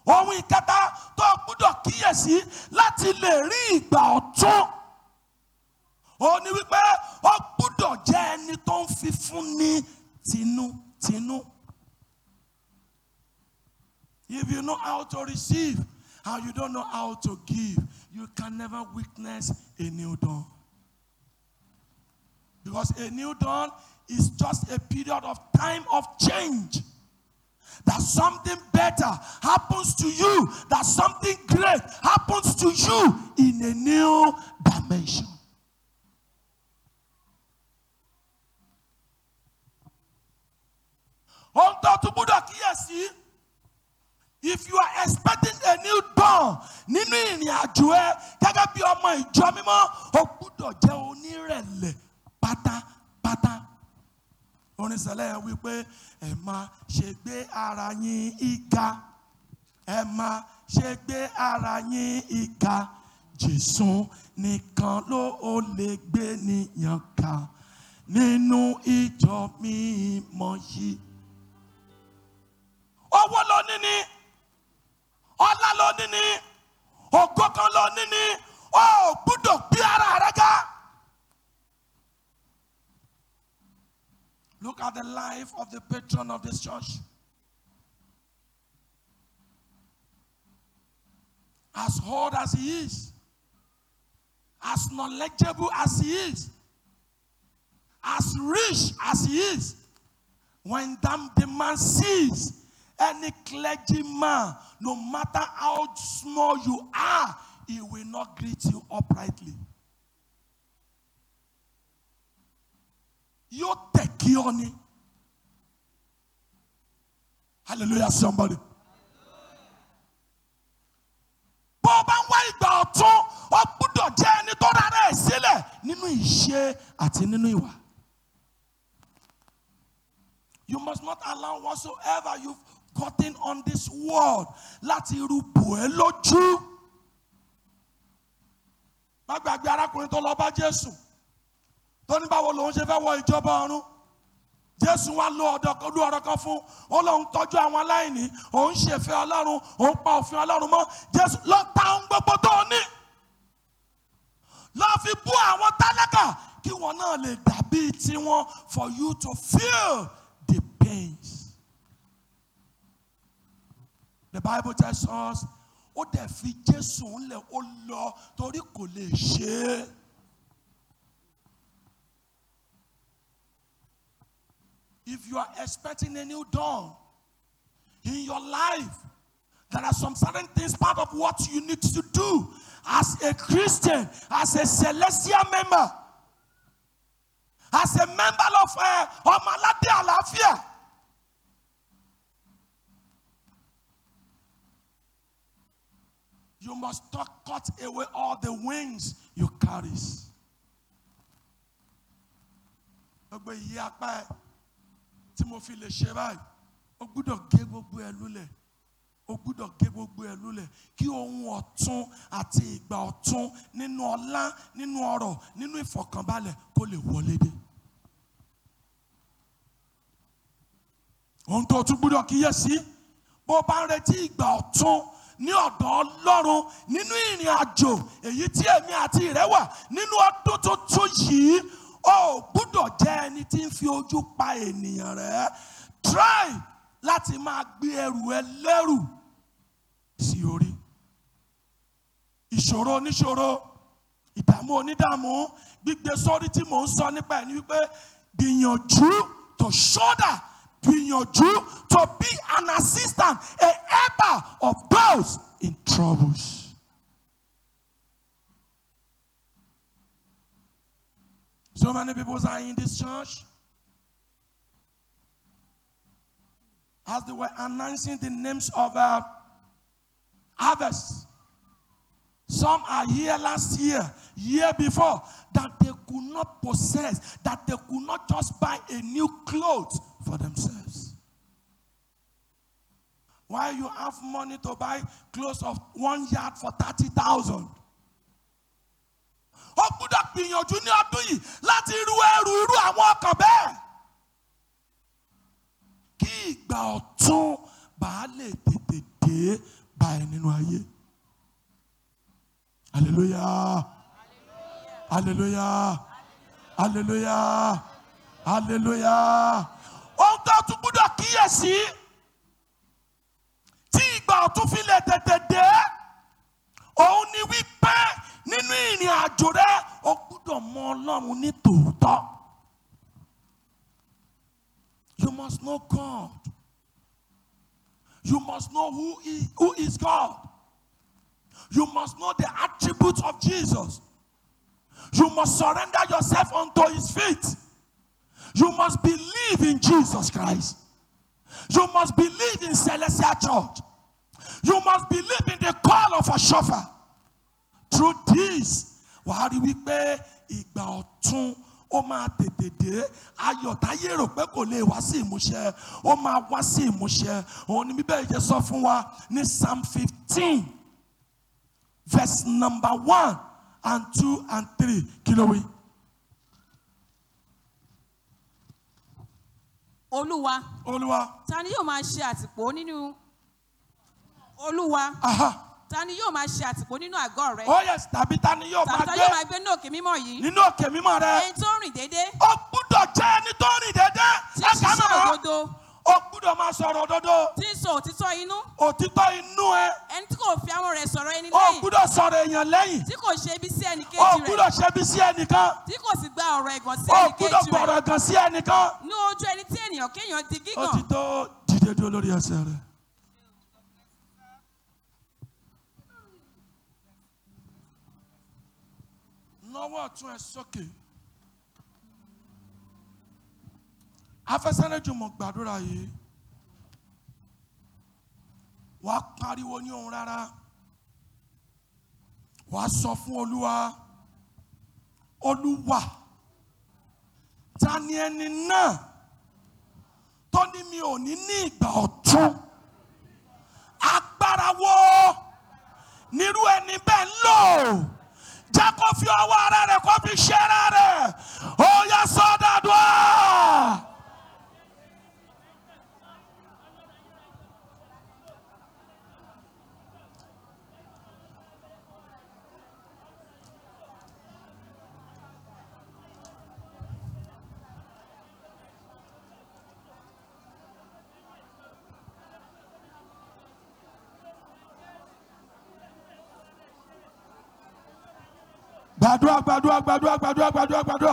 ohun ìkẹta tó o gbúdọ̀ kíyèsí láti lè rí ìgbà ọ̀tún ó ní wípé ó gbúdọ̀ jẹ́ ẹni tó ń fi fún ní tinútinú. If you know how to receive and you don't know how to give, you can never witness a new dawn. Because a new dawn is just a period of time of change. That something better happens to you, that something great happens to you in a new dimension. Ohun tó tún gbúdọ̀ kíyèsí. If you are expecting a new dawn nínú ìrìn àjò ẹ gẹ́gẹ́ bí ọmọ ìjọ mímọ́, o gbúdọ̀ jẹ́ onírẹ̀lẹ̀ pátápátá. Orin sẹ́lẹ̀ yẹn wípé ẹ máa ṣe gbé ara yín ìga. Ẹ máa ṣe gbé ara yín ìga. Jésù nìkan ló ó lè gbé níyàn ká nínú ìjọ mímọ́ yìí. Owó ló ní ni ọlá ló ní ní ògo kan ló ní ní ó gbúdọ̀ gbé ara rẹ ga. Look at the life of the patron of this church. As old as he is, as knowledgeable as he is, as rich as he is, when that, the man sees any clergyman, no matter how small you are, he will not greet you uprightly. Yóò tẹ̀ kí ọ ni. Hallelujah somebody. Bó o bá ń wá ìgbà ọ̀tún, o gbúdọ̀ jẹ́ ẹni tó rárá ẹ̀ sílẹ̀ nínú ìṣe àti nínú ìwà. You must not allow whatsoever you've gotten on this world láti irú bò ẹ́ lójú. Má gbàgbé arákùnrin tó lọ bá Jésù. Tó ní báwo lòun ṣe fẹ́ wọ ìjọba ọ̀run. Jésù wá lo ọ̀dọ̀ lu ọ̀rọ̀ kan fún. Ó lóun tọ́jú àwọn aláìní. Òun ṣèfẹ́ Ọlọ́run. Òun pa òfin Ọlọ́run mọ́. Jésù lọ ta ohun gbogbo tó o ní. Lọ fi bú àwọn tálákà kí wọn náà lè dàbí tiwọn for you to feel the pains. The Bible tells us ó dẹ̀ fi Jésù ńlẹ̀ ó lọ torí kò lè ṣe é. If you are expecting a new dawn in your life, there are some certain things part of what you need to do as a Christian, as a celestial member, as a member of uh, Ọmọládé Àlàáfíà. You must not cut away all the wings you carry. Gbogbo ìyí apá ẹ̀ tí mo fi lè ṣe báyìí, ó gbúdọ̀ gé gbogbo ẹ̀ lulẹ̀. Ó gbúdọ̀ gé gbogbo ẹ̀ lulẹ̀ kí ohun ọ̀tun àti ìgbà ọ̀tun nínú ọlá, nínú ọrọ̀, nínú ìfọ̀kànbalẹ̀ kó lè wọlé dé. Ohun tó o tún gbúdọ̀ kíyèsí, bó o bá ń retí ìgbà ọ̀tun ní ọ̀dọ̀ Ọlọ́run nínú ìrìn àjò èyí tí èmi àti rẹ wà nínú ọdún tuntun yìí ó gbúdọ̀ jẹ́ ẹni tí ń fi ojú pa ènìyàn rẹ̀ try láti máa gbé ẹrù ẹ lẹ́rù sí orí ìṣòro oníṣòro ìdààmú onídààmú gbígbé sórí tí mò ń sọ nípa ẹ̀ ni wípé gbìyànjú to shoulder gbìyànjú to be an assistant a helper of those in troubles. So many people are in this church. As they were announcing the names of uh, harvest. Some are here last year, year before, that they could not possess, that they could not just buy a new clothes for themselves. While you have money to buy clothes of one yard for 30,000. Ó gbúdọ̀ gbìyànjú ní ọdún yìí láti irú ẹrù irú àwọn ọkàn bẹ́ẹ̀. Kí ìgbà ọ̀tún bá lè tètè dé bá bá ẹ nínú ayé hallelujah hallelujah hallelujah hallelujah ohun tó tún gbúdọ̀ kíyèsí tí ìgbà ọ̀tún fi lè tètè dé òun ni wípé nínú ìrìn àjò rẹ o gbúdọ̀ mọ ọlọ́run ní tòótọ́ you must know God you must know who is, who is God you must know the attributes of Jesus you must surrender yourself unto his feet you must believe in Jesus Christ you must believe in Celestial Church you must believe in the call of a chauffeur through this wàá rí wípé ìgbà ọ̀tún ó máa tètè dé ayọ̀ táyé rò pé kò lè wá sí ìmúṣẹ ó máa wá sí ìmúṣẹ òun ni bíbélì jẹ́ sọ fún wa ní psalm fifteen verse number one and two and three kí ló wí. olúwa olúwa ta ni yóò máa ṣe àtìpó nínú olúwa aha ta ni yóò máa ṣe àtìpó nínú àgọ́ rẹ oh yes tàbí ta ni yóò tàbí máa ta yóò máa gbé gbé ní òkè mímọ́ yìí nínú òkè mímọ́ rẹ ẹni tó ń rìn déédé ó gbúdọ̀ jẹ́ ẹni tó rìn déédéé tí ń ẹ̀ka ṣiṣẹ́ náà òdodo ó gbúdọ̀ máa sọ̀rọ̀ òdodo tí ń sọ òtítọ́ inú òtítọ́ inú ẹ ẹni tí kò fi àwọn rẹ̀ sọ̀rọ̀ ẹni ó lẹ́yìn gbúdọ̀ sọ̀rọ̀ èèyàn lẹ́yìn tí kò ṣe ibi sí ẹnì ó kejì gbúdọ̀ rẹ̀ ṣe bí sí ẹnìkan tí kò sì gba ọ̀rọ̀ ẹ̀gàn sí ó ẹnì gbúdọ̀ kejì gbọ̀rọ̀ rẹ̀ gan sí ẹnìkan ní ojú ẹni tí ènìyàn kéèyàn di ó gígàn ti tó dìde dúró lórí ẹsẹ̀ rẹ̀. nọwọ́ ọ̀tún ẹ sókè afẹsẹ̀rẹ́jùmọ̀ gbàdúrà yìí wàá pariwo ní ohun rárá wàá sọ fún olúwa olúwa ta ni ẹni náà tó ní mi ò ní ní ìgbà ọ̀tún agbára wo nírú ẹni bẹ́ẹ̀ ń lò jẹ́ kó fi ọwọ́ ara rẹ̀ kó fi ṣe ara rẹ̀ ó yẹ sọ́dọ̀dọ̀. gbàdúrà gbàdúrà gbàdúrà gbàdúrà gbàdúrà gbàdúrà.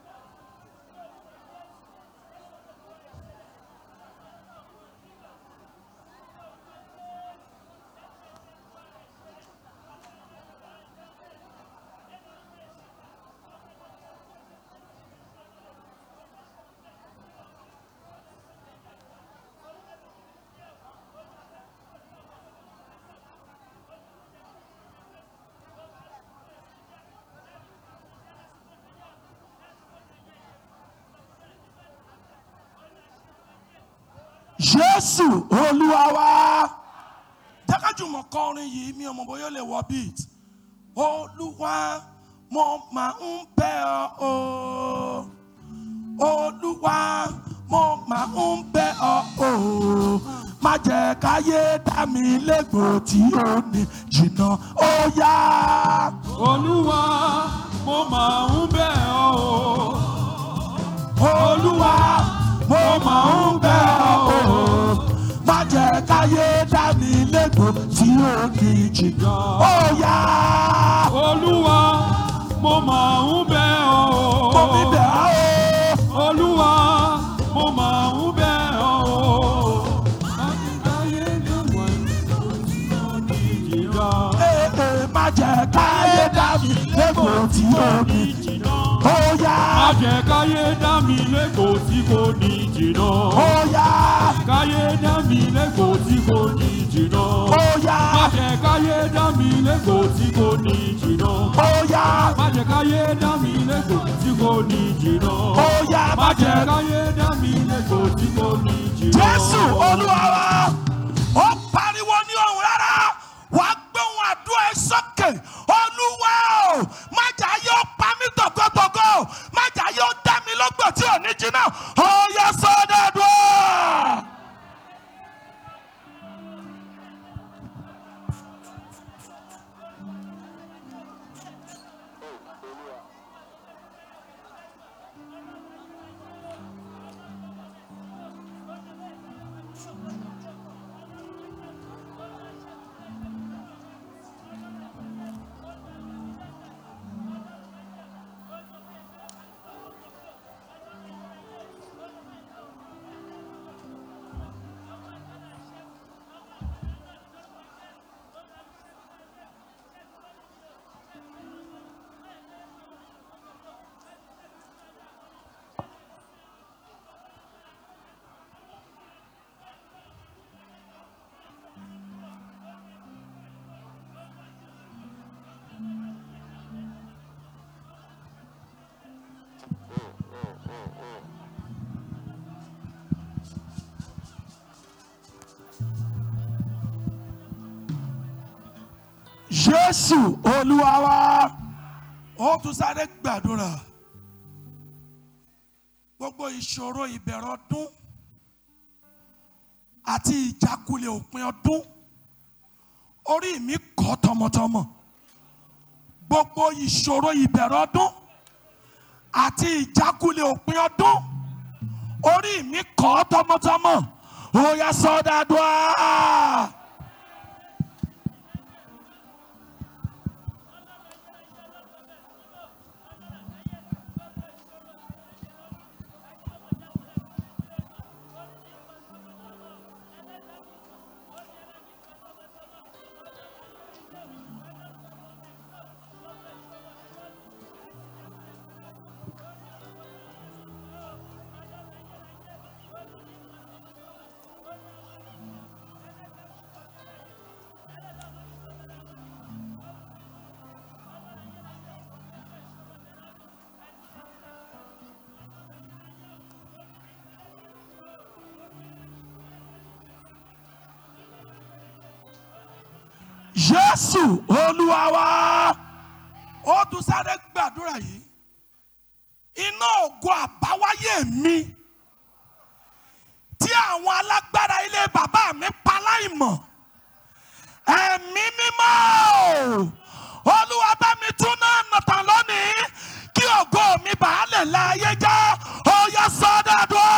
jésù olúwa wa jákàjùmọ̀ kọrin yìí mi ò mọ̀ bóyá ó lè wọ beat olúwa mo máa ń bẹ̀ ọ́ o olúwa mo máa ń bẹ̀ ọ́ o má jẹ́ káyé dá mi légbò tí ó ní jìnnà ó yá. olúwa mo máa ń bẹ̀ ọ́ o olúwa mo máa ń bẹ̀ ọ́ o má jẹ́ káyé dá mi légbò tí ó ní jìnnà ó yá. olúwa mo máa ń bẹ̀ ọ́ mo mi o bẹ̀ ọ́ o. olúwa mo máa ń bẹ̀ ọ́ o. Láyé lọ́wọ́ ìjìnà. Ee, ee, má jẹ́ káyé dá mi légbò tí ó ní Ìjìnà. ó yá. Má jẹ́ káyé dá mi lẹ́kọ̀ọ́ tí kò ní jìnà. ó yá. Káyé dá mi lẹ́kọ̀ọ́ tí kò ní jìnà. ó yá. Má jẹ́ káyé dá mi lẹ́kọ̀ọ́ tí kò ní jìnà. ó yá. Má jẹ́ káyé dá mi lẹ́kọ̀ọ́ tí kò ní jìnà. ó yá. Má má jẹ́ jẹ́ káyé dá mi lẹ́kọ̀ọ́ tí kò ní jìnà. jésù olúwa wa ó pariwo ní ohùn rárá wà á gbóhùn àdúrà ẹ sókè olúwa o má jà yóò pa mí tògótògó má jà yóò dá mi lọ́gbọ̀ tí ò ní jiná ó yẹ sọ́dọ̀dọ̀. jésù olúwa wa ó tún sáré gbàdúrà gbogbo ìṣòro ìbẹ̀rẹ̀ ọdún àti ìjákulẹ̀ òpin ọdún orí mi kọ́ tọmọtọmọ gbogbo ìṣòro ìbẹ̀rẹ̀ ọdún àti ìjákulẹ̀ òpin ọdún orí mi kọ́ tọmọtọmọ ó yá sọdádùá. jésù olúwa wa ó tún sáré gbàdúrà yìí iná ògo àbáwáyé mi tí àwọn alágbára ilé bàbá mi pa láìmọ̀ ẹ̀mí mímọ́ o, olúwa bá mi tún náà nàtàn lónìí kí ògo mi bàá lè la ayé já ó yá sọ́dọ̀dọ̀.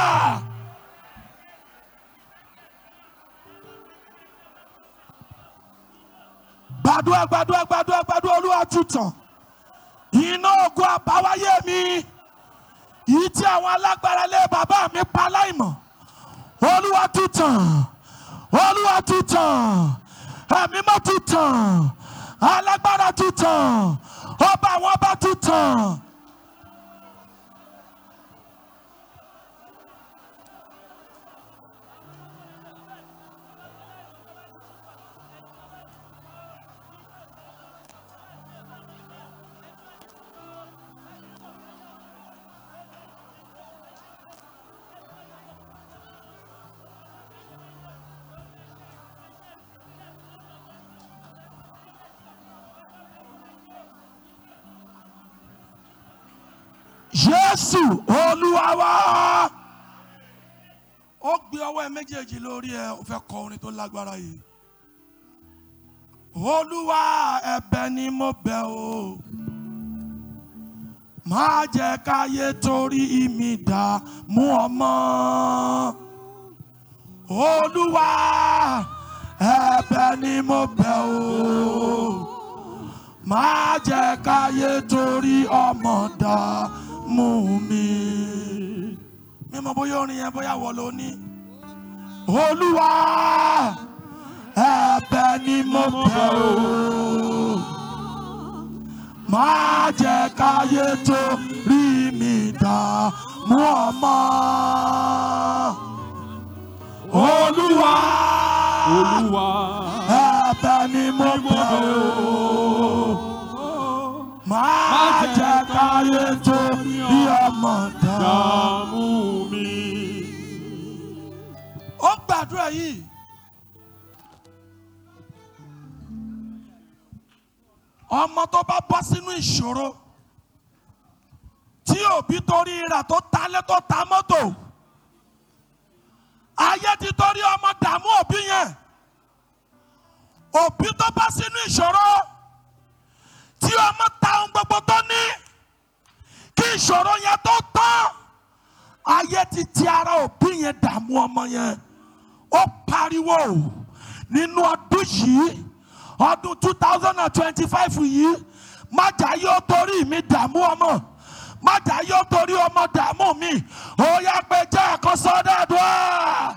gbàdúrà gbàdúrà gbàdúrà gbàdúrà olúwa tútàn iná ogun àbáwáyé mi yìí tí àwọn alágbára lé bàbá mi pa láìmọ̀ olúwa tútàn olúwa tútàn ẹ̀mí mọ́ tútàn alágbára tútàn ọba àwọn ọba tútàn. jésù olúwa wa ó gbé ọwọ́ ẹ méjèèjì lórí ẹ ó fẹ́ kọ orin tó lágbára yìí olúwa ẹ̀bẹ̀ ni mo bẹ̀ o má jẹ́ káyé torí mi dá mú ọmọ olúwa ẹ̀bẹ̀ ni mo bẹ̀ o má jẹ́ káyé torí ọmọ dá mú mi. mímọ bóyá orin yẹn bóyá wọ ló ní. olúwa ẹ̀bẹ̀ ni mo bẹ̀ o má jẹ́ káyé torí mi dá mú ọmọ. olúwa Olúwa. ẹ̀bẹ̀ ni mo bẹ̀ o máa jẹ́ káyé tó bí ọmọ dá. Dààmú mi. ó gbàdúrà yìí. ọmọ tó bá bọ́ sínú ìṣòro tí òbí torí rà tó talé tó ta mọ́tò ayé ti torí ọmọ dààmú òbí yẹn òbí tó bá sínú ìṣòro tí ọmọ ta ohun gbogbo tó ní kí ìṣòro yẹn tó tán ayé ti ti ara òbí yẹn dààmú ọmọ yẹn ó pariwo nínú ọdún yìí ọdún two thousand and twenty-five yìí májà yóò torí mi dààmú ọmọ májà yóò torí ọmọ dààmú mi ó yá pé jẹ́ àkọsọ́ dáadọ́.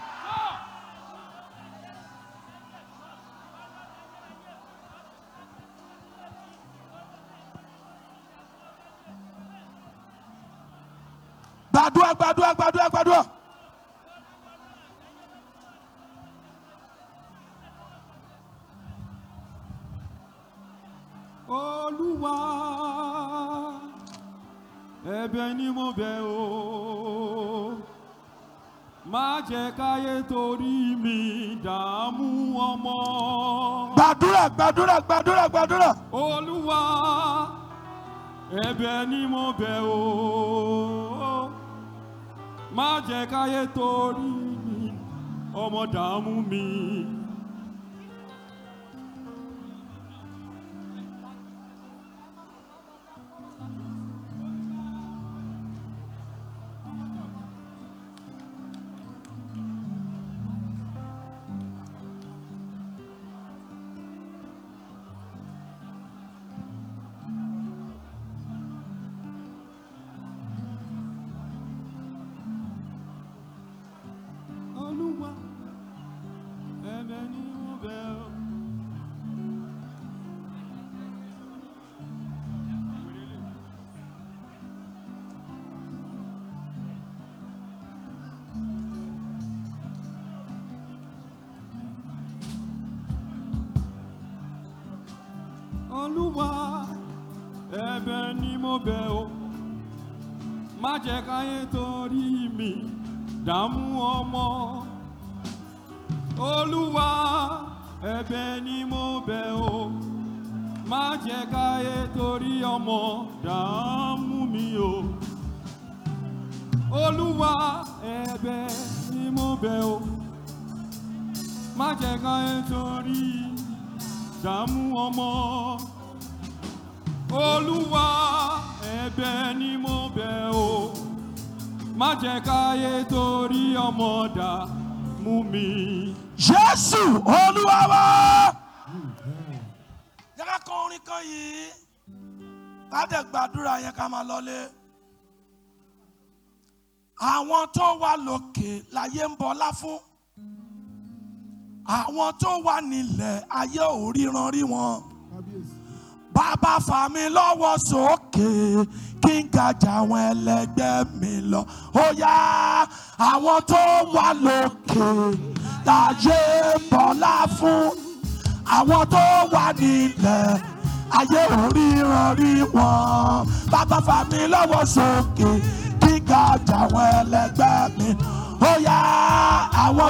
gbàdúrà gbàdúrà gbàdúrà gbàdúrà. Olúwa. Ẹ̀bẹ̀ ni mo bẹ̀ o. má jẹ́ káyé torí mi dààmú ọmọ. gbàdúrà gbàdúrà gbàdúrà gbàdúrà. olúwa ẹ̀bẹ̀ ni mo bẹ̀ o má jẹ́ káyé torí mi ọmọ dààmú mi. olúwa ẹ̀bẹ̀ ni mo bẹ̀ o. olúwa ẹ̀bẹ̀ ni mo bẹ̀ o má jẹ́ káyé torí mi dààmú ọmọ olúwa ẹ̀bẹ̀ ni mo bẹ̀ o má jẹ́ káyé torí ọmọ dààmú mi o olúwa ẹ̀bẹ̀ ni mo bẹ̀ o má jẹ́ káyé torí dààmú ọmọ olúwa ẹ̀bẹ̀ ni mo bẹ̀ o má jẹ́ káyé torí ọmọ dààmú mi. jésù olúwa wa. yẹ ká kọ orin kan yìí ká dẹ̀ gbàdúrà yẹn ká máa lọlé. àwọn tó wà lókè láyé ń bọlá fún àwọn tó wà nílẹ̀ ayé ò ríran rí wọn. bàbá fà mí lọ́wọ́ sókè kí n ga jà àwọn ẹlẹgbẹ́ mi lọ. ó yá àwọn tó wà lókè láyé bọ́lá fún àwọn tó wà nílẹ̀ ayé ò ríran rí wọn. bàbá fà mí lọ́wọ́ sókè kí n ga jà àwọn ẹlẹgbẹ́ mi. ó yá àwọn.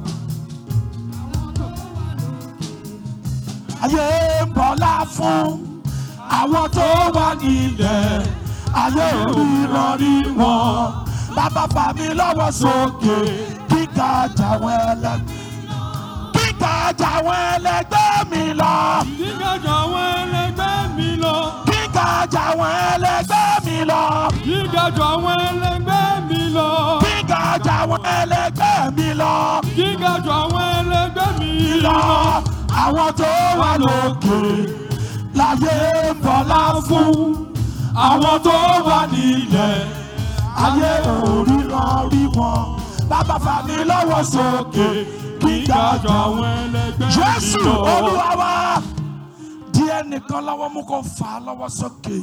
ayé ń bọ́lá fún àwọn tó wà nílẹ̀ ayé òríran rí wọn bàbá fà mí lọ́wọ́ sókè kíkà jàwọn ẹlẹgbẹ́ kíkà jàwọn ẹlẹgbẹ́ mi lọ Gígájọ àwọn ẹlẹgbẹ́ mi lọ. kíkà jàwọn ẹlẹgbẹ́ mi lọ Gígájọ àwọn ẹlẹgbẹ́ mi lọ. kíkà jàwọn ẹlẹgbẹ́ mi lọ Gígájọ àwọn ẹlẹgbẹ́ mi lọ lọ. àwọn tó wà lókè láyé ń bọ́lá fún àwọn tó wà nílẹ̀ ayé òríran rí wọn bàbá fà mí lọ́wọ́ sókè kíkà Gígájọ jọ àwọn ẹlẹgbẹ́ mi jésù lọ. olúwa wa díẹ̀ nìkan lọ́wọ́ mú kó fà á lọ́wọ́ sókè.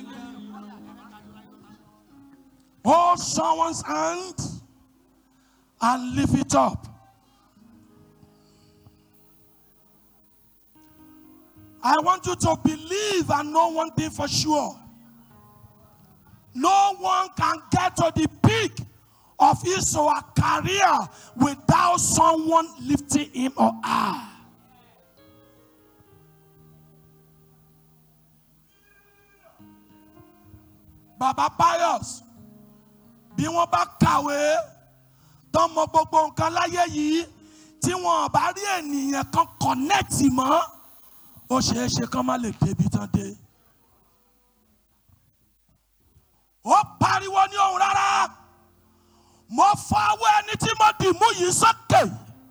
Hold someone's hand and lift it up. I want you to believe and know one thing for sure. No one can get to the peak of his or her career without someone lifting him or her. Baba Pius, bí wọ́n bá kàwé tán mọ gbogbo nǹkan láyé yìí tí wọn bá rí ènìyàn kan kọ̀nẹ́ẹ̀tì mọ́ ó ṣeé ṣe kán má lè débi tán dé. ó pariwo ní ohùn rárá mo fọwọ́ ẹni tí mo dì mú yìí sókè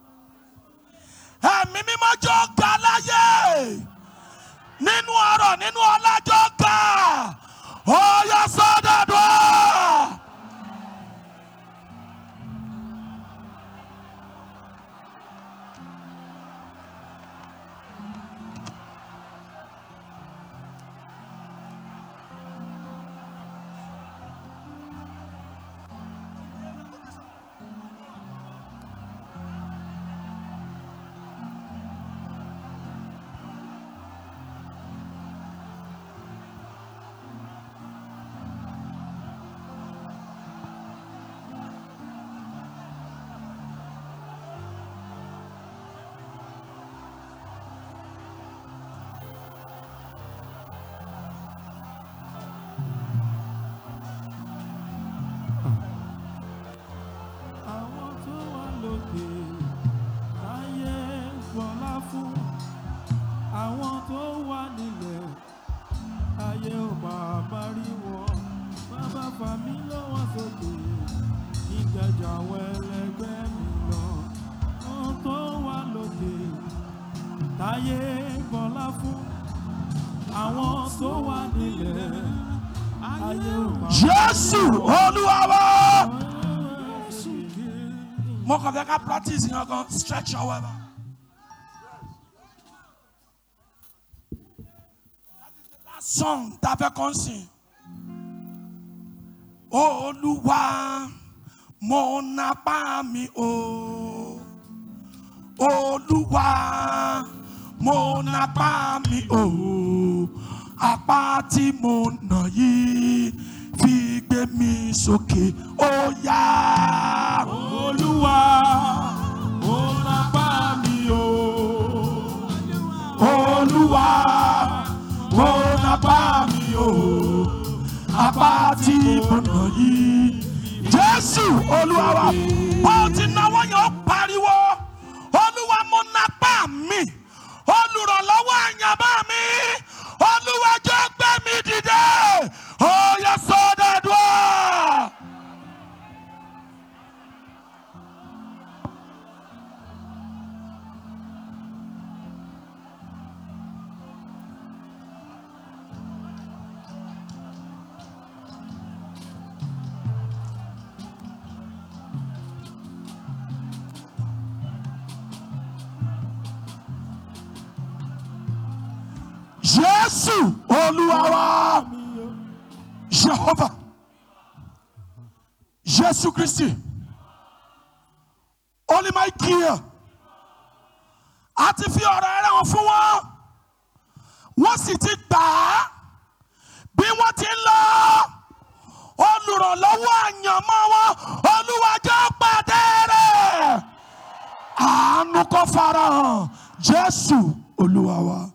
ẹ̀mí mímọ́ jọ ga láyé nínú ọ̀rọ̀ nínú ọlájọ́ ga ó yọ sọ́dọ̀dọ̀. ayé ò máa bá rí wọn bàbá fà mí lọ́wọ́ sókè ìgbàjà àwọn ẹlẹgbẹ́ mi lọ wọn tó wà lókè táyé bọlá fún àwọn tó wà nílẹ̀ ayé ò máa jésù olúwa wa. Jésù kí. mo kàn fẹ́ ká practice yẹn gan stretch your weather. last song tá a fẹ́ kàn sìn. olúwa mo napá mi o. olúwa mo napá mi o. apá tí mo nà yìí fi gbé mi sókè ó yá. Olúwa, ó lápá mi o. olúwa mo napá mi o apá tí mo nà yìí jésù olúwa wa ó ti náwó yẹn ó pariwo olúwa mo napá mi olùrànlọ́wọ́ àyànbá mi olúwa jọ gbé mi dìde ó yẹ sọ́dọ̀dọ̀. jésù olúwa wa jehova jésù kristi olùmọ̀ọ́kìyà àti fi ọ̀rọ̀ ẹ̀rẹ̀ wọn fún wọn wọ́n sì ti gbà á bí wọ́n ti ń lọ olùrànlọ́wọ́ àyànmọ́ wọn olúwàjọ́ pàdé rẹ̀ àánú kó farahàn jésù olúwa wa.